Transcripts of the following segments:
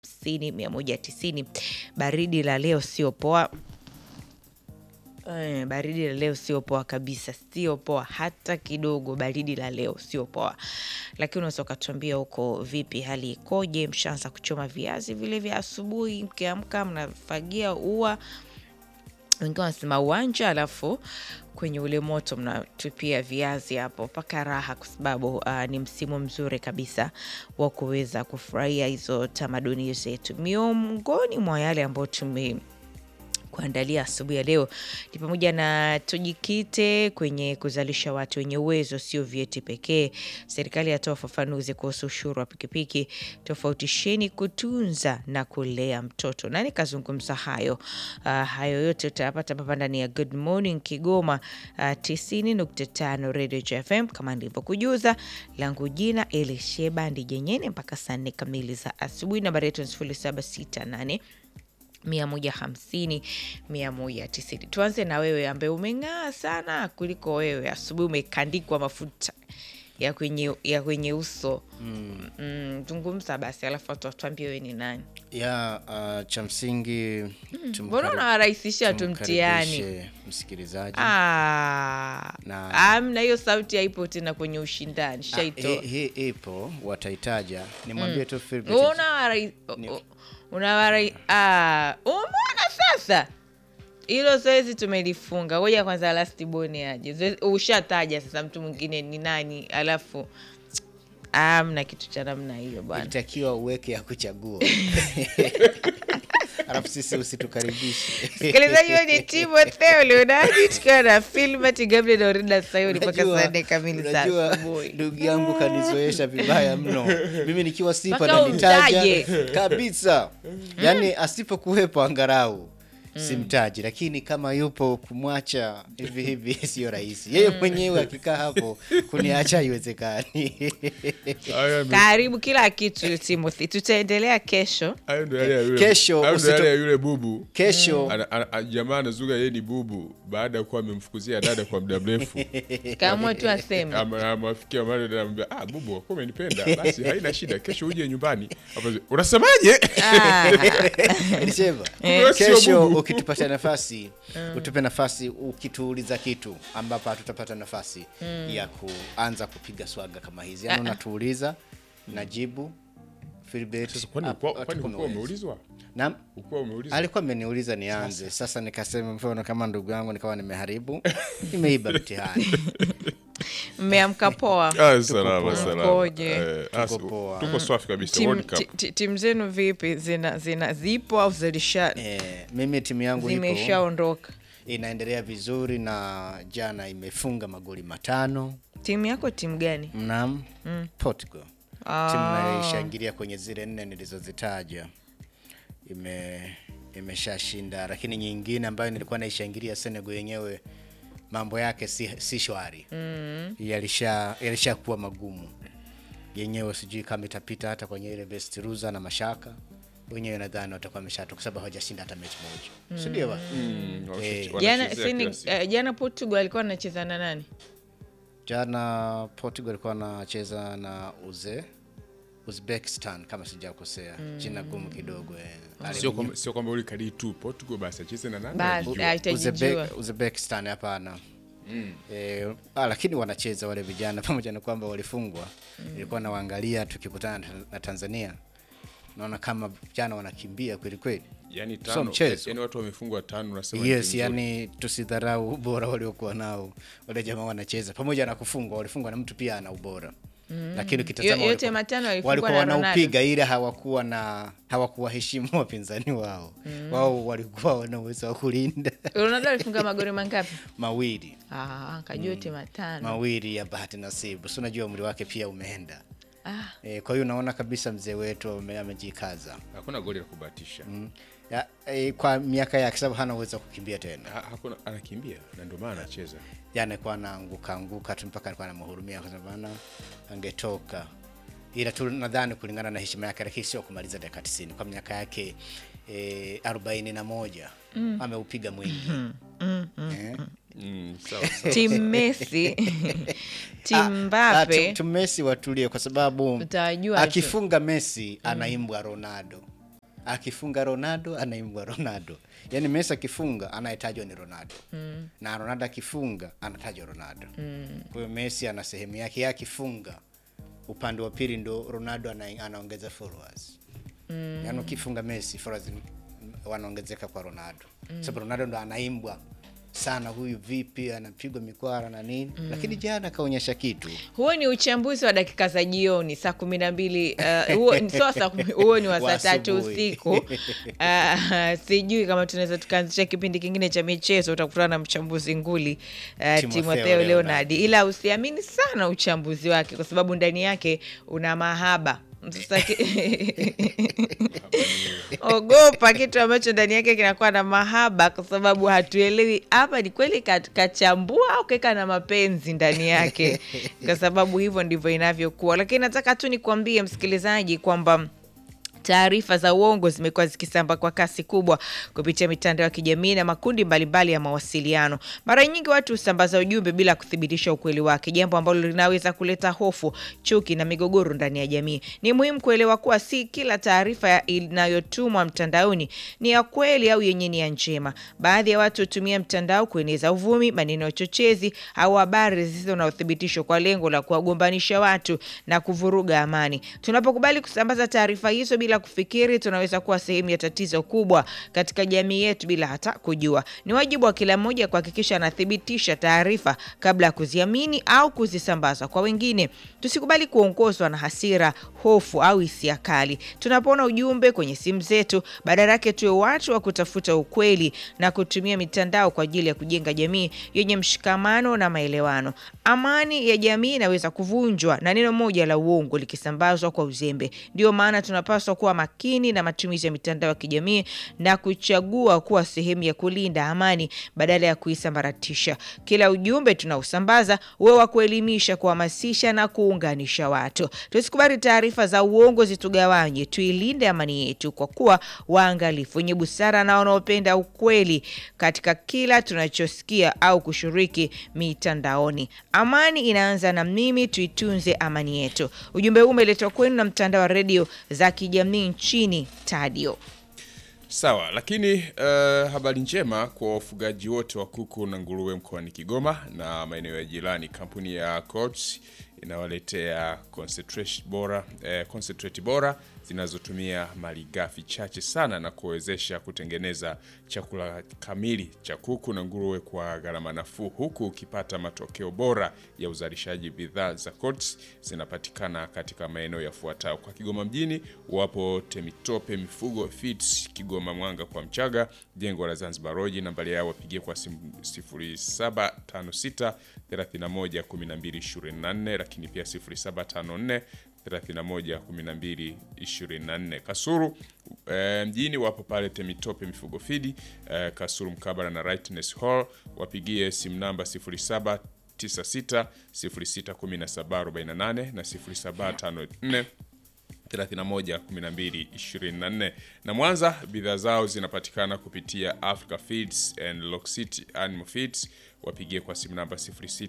hamsini mia moja tisini. Baridi la leo sio poa. Eh, baridi la leo sio poa kabisa, sio poa hata kidogo. Baridi la leo sio poa, lakini unaweza ukatuambia huko vipi, hali ikoje? Mshaanza kuchoma viazi vile vya asubuhi, mkiamka mnafagia ua, wengine wanasema uwanja, alafu kwenye ule moto mnatupia viazi hapo, mpaka raha, kwa sababu uh, ni msimu mzuri kabisa wa kuweza kufurahia hizo tamaduni zetu. Miongoni mwa yale ambayo tume kuandalia asubuhi ya leo ni pamoja na tujikite kwenye kuzalisha watu wenye uwezo, sio vyeti pekee. Serikali yatoa ufafanuzi kuhusu ushuru wa pikipiki. Tofautisheni kutunza na kulea mtoto. Nani kazungumza hayo? Uh, hayo yote utayapata hapa ndani ya Good Morning Kigoma uh, 90.5 Radio FM kama nilivyokujuza. Langu jina Elisheba Ndijenyene mpaka saa nne kamili za asubuhi. Nambari yetu ni 0768 mia moja hamsini mia moja tisini. Tuanze na wewe ambaye umeng'aa sana kuliko wewe. Asubuhi umekandikwa mafuta ya kwenye, ya kwenye uso mm. Zungumza basi, alafu watu watuambie wewe ni nani. ya uh, cha msingi Mbona unawarahisishia tu mtihani? tumkaribishe msikilizaji Ah, Na- amna hiyo sauti haipo tena kwenye ushindani, Ah, shaitoa. hii hii ipo wataitaja nimwambie tu Philbert. Unawarai- u- unawarai- ah, umeona sasa hilo zoezi tumelifunga. Ngoja kwanza lastiboni aje. Zoezi- Ushataja sasa mtu mwingine ni nani, alafu amna kitu cha namna hiyo bwana. ilitakiwa uweke ya kuchagua alafu sisi usitukaribishe Msikilizaji wewe ni Timotheo Leonardi tukiwa na Filbert Gabriel na Orida Sayuni mpaka Unajua- saa nne kamili za unajua, asubuhi. ndugu yangu kanizoesha vibaya mno mimi nikiwa sipa Mpaka nanitaja umtaje. kabisa yaani asipokuwepo angarau simtaji lakini kama yupo kumwacha hivi hivi sio rahisi yeye mwenyewe akikaa hapo kuniacha haiwezekani Haya ndo- Karibu kila kitu Timothy, tutaendelea kesho. hayo ndo yale ya yule- Kesho hayo ndo yale usito- ya yule bubu kesho Ana- ana- ana- jamaa anazuga yeye ni bubu baada ya kuwa amemfukuzia dada kwa muda mrefu Kaamua tu aseme. Ama- amafikia mahali dada anamwambia ah, bubu wakuwa umenipenda basi haina shida kesho uje nyumbani Hapo, unasemaje Ah, Eliseva, Wewe sio kesho bubu. ukitupatia nafasi utupe nafasi ukituuliza kitu ambapo hatutapata nafasi ya kuanza kupiga swaga kama hizi yani unatuuliza najibu Philbert, Sasa kwani hap- ukuwa- kwani hatuko ukuwa na uwezo. umeulizwa Naam, ukuwa umeulizwa alikuwa ameniuliza nianze sasa nikasema mfano kama ndugu yangu nikawa nimeharibu nimeiba mtihani mmeamka poa. Ah, salama poa. salama Mkoje? Eh, ah, Tuko poa. tuko swafi kabisa Tim- World Cup. ti- ti- timu zenu vipi? Zina, zina zipo au zilisha eh, mimi timu yangu ipo zimeshaondoka? inaendelea vizuri na jana imefunga magoli matano Timu yako timu gani? Naam, Portugal. Ah. Timu nayoishangilia kwenye zile nne nilizozitaja ime imeshashinda, lakini nyingine ambayo nilikuwa naishangilia Senegal yenyewe mambo yake si, si shwari mm. yalisha yalishakuwa magumu yenyewe, sijui kama itapita hata kwenye ile best loser na mashaka wenyewe, nadhani watakuwa wameshatoka kwa sababu hawajashinda hata mechi moja, si ndio? bwana? Mm, wanachezea Eh. Jana kila sini, siku. eh, jana Portugal alikuwa anacheza na nani? Jana Portugal alikuwa anacheza na Uze Uzbekistan kama sijakosea, jina gumu kidogo eh. Sio kwamba- sio kwamba ule kadii tu Portugal basi acheze na nani Basi Unajua. haitajijua. Uzebe- Uzbekistan hapana. Eh, ah, lakini wanacheza wale vijana pamoja na kwamba walifungwa. Nilikuwa nawaangalia tukikutana na- na Tanzania, naona kama vijana wanakimbia kweli kweli. yani Sio tano mchezo. yani watu wamefungwa tano unasema Yes, ni timu nzuri. yani tusidharau ubora waliokuwa nao wale jamaa wanacheza, pamoja na kufungwa, walifungwa na mtu pia ana ubora lakini ukitazama Yo- yote walikuwa- matano walifungwa walikuwa na Ronaldo. wanaupiga ila hawakuwa na hawakuwaheshimu wapinzani wao wao walikuwa wana uwezo wa kulinda Ronaldo alifunga magoli mangapi? mawili Ah, kajua yote matano. mawili ya bahati nasibu, si unajua umri wake pia umeenda Ah, e, kwa hiyo unaona kabisa mzee wetu ame- amejikaza hakuna goli la kubahatisha ya, e, kwa miaka yake, sababu hana uwezo wa kukimbia tena, Ha- hakuna anakimbia na ndio maana anacheza yani alikuwa anaanguka anguka tu mpaka alikuwa anamhurumia kwa sababu ana angetoka, ila tu nadhani kulingana na heshima yake, lakini sio kumaliza dakika 90 kwa miaka yake e, arobaini na moja ameupiga mwingi eh? mm, sawa sawa Team Messi, Team Ah, Mbappe. tu- tu Messi watulie kwa sababu Utawajua tu. akifunga Messi anaimbwa Ronaldo akifunga Ronaldo anaimbwa Ronaldo, yaani Messi akifunga anayetajwa ni Ronaldo mm. na Ronaldo akifunga anatajwa Ronaldo mm. kwa hiyo Messi ana sehemu yake, yeye akifunga upande wa pili ndo Ronaldo ana, anaongeza followers mm. yaani ukifunga Messi followers n- wanaongezeka kwa Ronaldo mm. sababu Ronaldo ndo anaimbwa sana, huyu vipi anapigwa mikwara na nini mm. lakini jana akaonyesha kitu huo ni uchambuzi wa dakika za jioni saa kumi na mbili uh, huo sio saa kumi- huo ni wa Wa saa tatu asubuhi. usiku uh, sijui kama tunaweza tukaanzisha kipindi kingine cha michezo utakutana na mchambuzi nguli uh, Timotheo timotheo Leonard. leonard ila usiamini sana uchambuzi wake kwa sababu ndani yake una mahaba sasa ki- ogopa kitu ambacho ndani yake kinakuwa na mahaba kwa sababu hatuelewi hapa ni kweli ka- kachambua au keka na mapenzi ndani yake kwa sababu hivyo ndivyo inavyokuwa lakini nataka tu nikuambie msikilizaji kwamba taarifa za uongo zimekuwa zikisamba kwa kasi kubwa kupitia mitandao ya kijamii na makundi mbalimbali ya mawasiliano. Mara nyingi watu husambaza ujumbe bila kuthibitisha ukweli wake, jambo ambalo linaweza kuleta hofu, chuki na migogoro ndani ya jamii. Ni muhimu kuelewa kuwa si kila taarifa ya- inayotumwa mtandaoni ni ya kweli au yenye nia njema. Baadhi ya watu hutumia mtandao kueneza uvumi, maneno ya uchochezi au habari zisizo na uthibitisho kwa lengo la kuwagombanisha watu na kuvuruga amani. Tunapokubali kusambaza taarifa hizo bila kufikiri, tunaweza kuwa sehemu ya tatizo kubwa katika jamii yetu bila hata kujua. Ni wajibu wa kila mmoja kuhakikisha anathibitisha taarifa kabla ya kuziamini au kuzisambaza kwa wengine. Tusikubali kuongozwa na hasira, hofu au hisia kali tunapoona ujumbe kwenye simu zetu. Badala yake tuwe watu wa kutafuta ukweli na kutumia mitandao kwa ajili ya kujenga jamii yenye mshikamano na maelewano. Amani ya jamii inaweza kuvunjwa na neno moja la uongo likisambazwa kwa uzembe. Ndio maana tunapaswa kuwa makini na matumizi ya mitandao ya kijamii na kuchagua kuwa sehemu ya kulinda amani badala ya kuisambaratisha. Kila ujumbe tunaosambaza uwe wa kuelimisha, kuhamasisha na kuunganisha watu. Tusikubali taarifa za uongo zitugawanye, tuilinde amani yetu kwa kuwa waangalifu, wenye busara na wanaopenda ukweli katika kila tunachosikia au kushiriki mitandaoni. Amani inaanza na mimi, tuitunze amani yetu. Ujumbe huu umeletwa kwenu na mtandao wa redio za kijamii nchini Tadio. Sawa, lakini uh, habari njema kwa wafugaji wote wa kuku na nguruwe mkoani Kigoma na maeneo ya jirani. Kampuni ya Coats inawaletea concentrate bora, eh, concentrate bora zinazotumia malighafi chache sana na kuwezesha kutengeneza chakula kamili cha kuku na nguruwe kwa gharama nafuu, huku ukipata matokeo bora ya uzalishaji. Bidhaa za Coats zinapatikana katika maeneo yafuatayo: kwa Kigoma mjini wapo Temitope Mifugo Feeds, Kigoma Mwanga kwa Mchaga, jengo la Zanzibar Road. Nambari yao wapigie kwa simu 0756 31 12 24, lakini pia 0754 31 12 24. Kasuru eh, mjini wapo pale Temitope Mifugo Feed eh, Kasuru mkabala na Rightness Hall, wapigie simu namba 07 96 061748 na 0754 31 12 24. Na Mwanza bidhaa zao zinapatikana kupitia Africa Feeds and Lock City Animal Feeds, wapigie kwa simu namba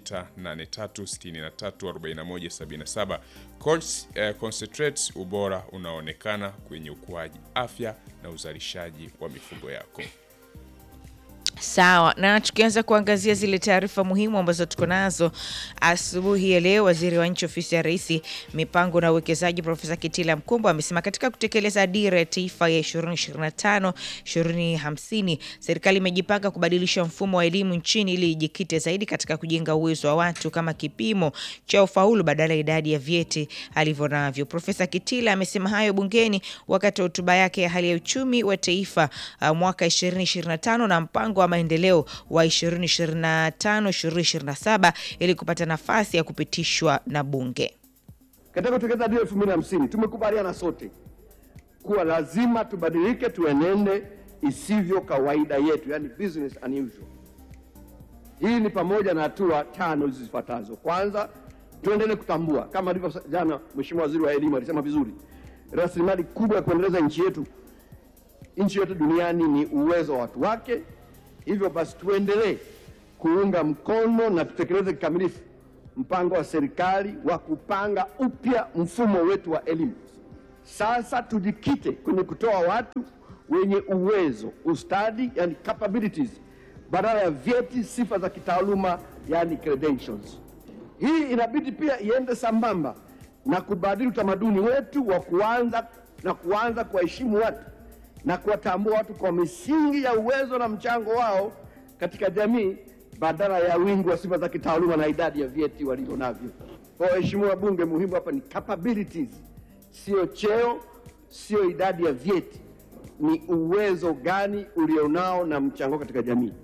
0683634177. Coats eh, concentrates, ubora unaonekana kwenye ukuaji, afya na uzalishaji wa mifugo yako. Sawa, na tukianza kuangazia zile taarifa muhimu ambazo tuko nazo asubuhi ya leo, waziri wa nchi ofisi ya rais mipango na uwekezaji Profesa Kitila Mkumbo amesema katika kutekeleza dira ya taifa ya 2025 2050 serikali imejipanga kubadilisha mfumo wa elimu nchini ili ijikite zaidi katika kujenga uwezo wa watu kama kipimo cha ufaulu badala ya idadi ya vyeti alivyo navyo. Profesa Kitila amesema hayo bungeni wakati wa hotuba yake ya hali ya uchumi wa taifa uh, mwaka 2025 na mpango wa maendeleo wa 2025 2027 ili kupata nafasi ya kupitishwa na bunge. Katika kutekeleza dira elfu mbili na hamsini tumekubaliana sote kuwa lazima tubadilike, tuenende isivyo kawaida yetu, yani business unusual. Hii ni pamoja na hatua tano hizi zifuatazo. Kwanza, tuendelee kutambua kama alivyo jana Mheshimiwa Waziri wa Elimu alisema vizuri, rasilimali kubwa ya kuendeleza nchi yetu nchi yote duniani ni uwezo wa watu wake. Hivyo basi tuendelee kuunga mkono na tutekeleze kikamilifu mpango wa serikali wa kupanga upya mfumo wetu wa elimu Sasa tujikite kwenye kutoa watu wenye uwezo, ustadi, yani capabilities, badala ya vyeti, sifa za kitaaluma, yani credentials. Hii inabidi pia iende sambamba na kubadili utamaduni wetu wa kuanza na kuanza kuwaheshimu watu na kuwatambua watu kwa misingi ya uwezo na mchango wao katika jamii badala ya wingi wa sifa za kitaaluma na idadi ya vyeti walivyo navyo. Kwa waheshimiwa wabunge, muhimu hapa ni capabilities, sio cheo, sio idadi ya vyeti, ni uwezo gani ulionao na mchango katika jamii.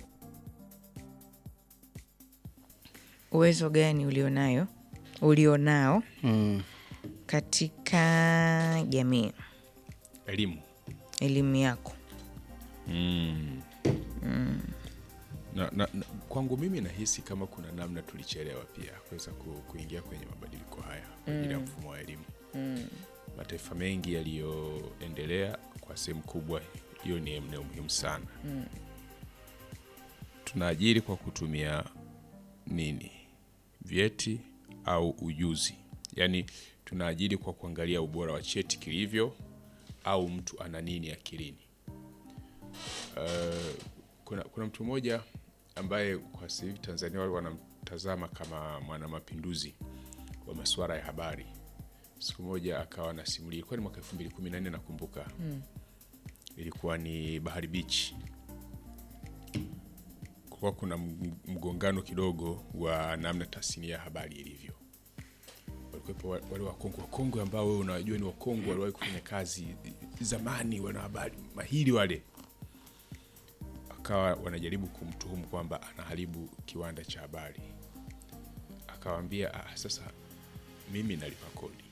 Uwezo gani ulionayo ulionao katika jamii, Elimu elimu yako? na, na, na, kwangu mimi nahisi kama kuna namna tulichelewa pia kuweza ku, kuingia kwenye mabadiliko haya kwa ajili ya mfumo wa elimu. Mataifa mengi yaliyoendelea kwa sehemu kubwa, hiyo ni eneo muhimu sana. Tunaajiri kwa kutumia nini? Vyeti au ujuzi? Yaani tunaajiri kwa kuangalia ubora wa cheti kilivyo au mtu ana nini akilini. kuna, kuna mtu mmoja ambaye kwa sasa hivi Tanzania wale wanamtazama kama mwanamapinduzi wa masuala ya habari. Siku moja akawa anasimulia, ilikuwa ni mwaka 2014 nakumbuka, ilikuwa ni Bahari Beach. Kulikuwa kuna m- mgongano kidogo wa namna tasnia ya habari ilivyo. Walikuwepo wa- wale wakongwe wakongwe ambao wewe unawajua ni wakongwe, waliwahi kufanya kazi zamani, wana habari mahiri wale akawa wanajaribu kumtuhumu kwamba anaharibu kiwanda cha habari. Akawaambia ah, sasa mimi nalipa kodi,